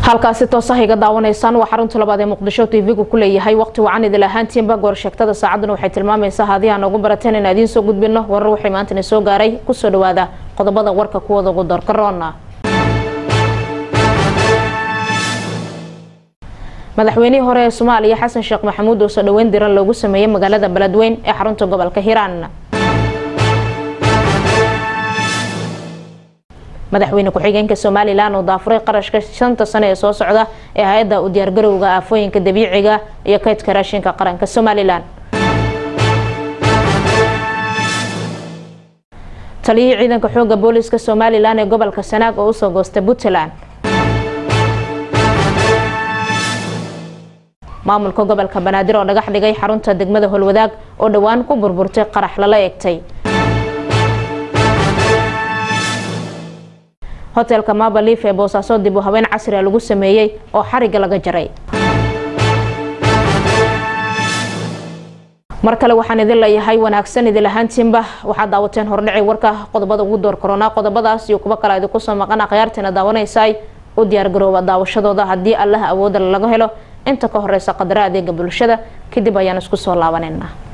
halkaasi toosaha iga daawanaysaan waa xarunta labaad ee muqdisho tv-gu ku leeyahay waqti wacan idil ahaantiinba goorsheegtada saacaduna waxay tilmaamaysaa haddii aan ugu barateen in idiin soo gudbino warar waxay maantana soo gaaray kusoo dhawaada qodobada warka kuwada ugu doorkaroona madaxweynihii hore ee soomaaliya xasan sheekh maxamuud oo soo dhaweyn diran loogu sameeyey magaalada beledweyn ee xarunta gobolka hiiraan madaxweyne ku-xigeenka somalilan oo daafuray qarashka shanta sano ee soo socda ee hay-adda u diyaargarowga aafooyinka dabiiciga iyo kaydka raashinka qaranka somalilan taliyihii ciidanka xooga booliska somalilan ee gobolka sanaag oo usoo goostay puntland maamulka gobolka banaadir oo dhagax dhigay xarunta degmada holwadaag oo dhowaan ku burburtay qarax lala eegtay hotelka mabaliif ee boosaaso dib u haween casriga lagu sameeyey oo xariga laga jaray mar kale waxaan idin leeyahay wanaagsan idil ahaantiinba waxaad daawateen hordhicii warka qodobada ugu door koronaa qodobadaas iyo kuwo kale idinku soo maqan akhyaartiina daawanaysaay u diyaargarooba daawashadooda haddii allaha awooda laga helo inta ka horeysa qadara adeega bulshada kadib ayaan isku soo laabanayna